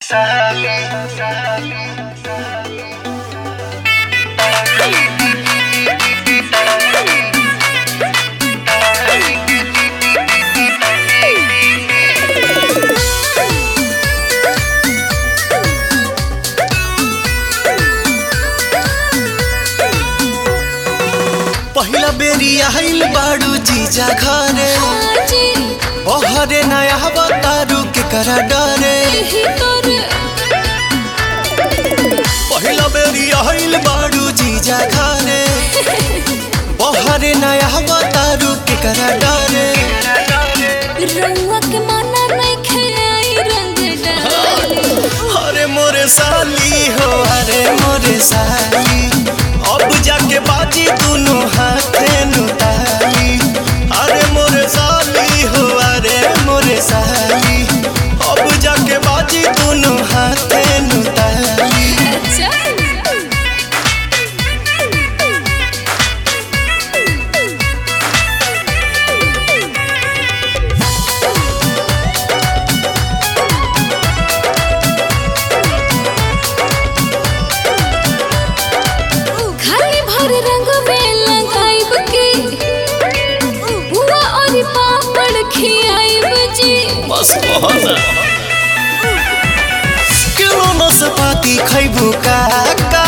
पहिला बेरी आइल बाड़ू जीजा घरे आजी ओहरे नया बतारू के करा डरे यही तोरे पहिला बेरी आइल बाड़ू जीजा घरे ओहरे नया बतारू के करा डरे रउआ के माना नहीं खेई रंग डाली अरे मोरे साली हो अरे मोरे साली अब जाके बाजी दोनों हाथे नुताली अरे मोरे साली हो अरे मोरे साली अब जाके बाजी दोनों हाथे नुताली अच्छा खाली भर रंग में लगाइब के बुआ और पापड़ खियाइब जी बस बहना किलो नसपाती खैबू काका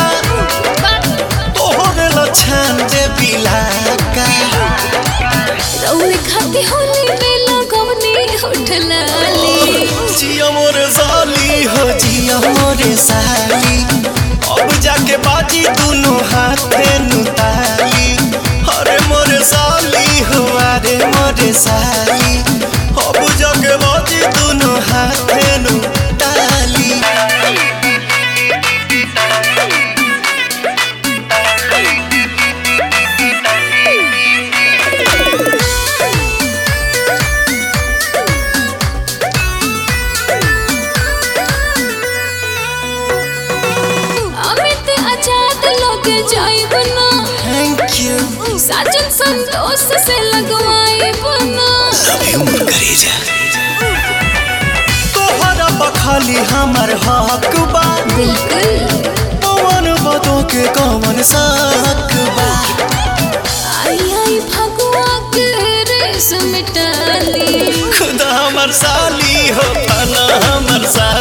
तोहरे लछन दे बिलाका रउए खाती होली में लगवनी होठलाली जिया मोरे साली हो जिया मोरे साली अब जाके बाजी दोनों हाथे नुताली अरे मोरे साली हो अरे मोरे साली अब जाके बाजी दोनों हाथे नुताली अमित आजाद लोग जाइब ना थैंक यू साजन संतोष से लगवाइब ना तोहरा बखाली हमर हक बा बिल्कुल पवन बदो के कवन साक बा आई आई भगवा के रेस मिटाली खुदा हमर साली हो फना हमर साली